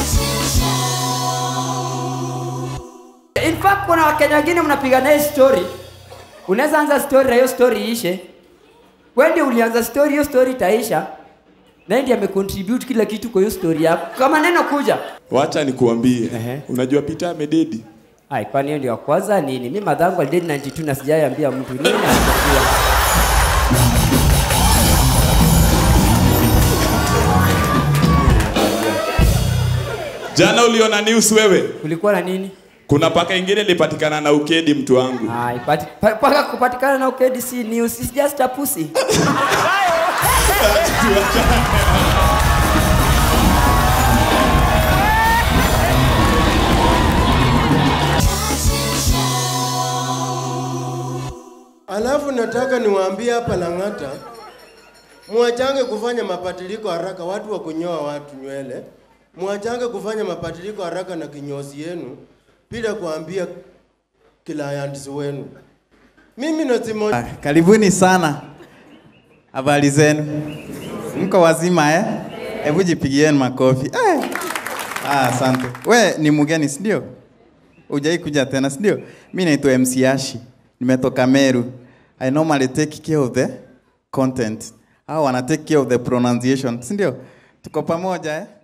In fact kuna wakenya wengine mnapiga naye story unaweza anza story na hiyo story iishe wewe ndio ulianza story hiyo story itaisha na yeye ndiye amecontribute kila kitu kwa hiyo story yako kama neno kuja Wacha nikuambie. Ehe. Unajua Peter amededi. ai kwani hiyo ndio ya kwanza nini mimi madhangu alidedi 92 na sijaiambia mtu nini anatakiwa Jana uliona news wewe? kulikuwa na nini Kuna paka ingine ilipatikana na ukedi mtu wangu. ai pati, pa, paka kupatikana na ukedi si news it's just a pussy Alafu nataka niwaambie hapa Lang'ata, mwachange kufanya mabadiliko haraka, watu wa kunyoa watu nywele, mwachange kufanya mabadiliko haraka na kinyozi yenu bila kuambia clients wenu. Mimi nasimo Ah, Karibuni sana. Habari zenu? Mko wazima eh? Hebu jipigieni makofi. Eh. Ah, asante. We ni mgeni si ndio? Hujai kuja tena si ndio? Mimi naitwa MC Ashi. Nimetoka Meru. I normally take care of the content. Hao wana take care of the pronunciation, si ndio? Tuko pamoja eh?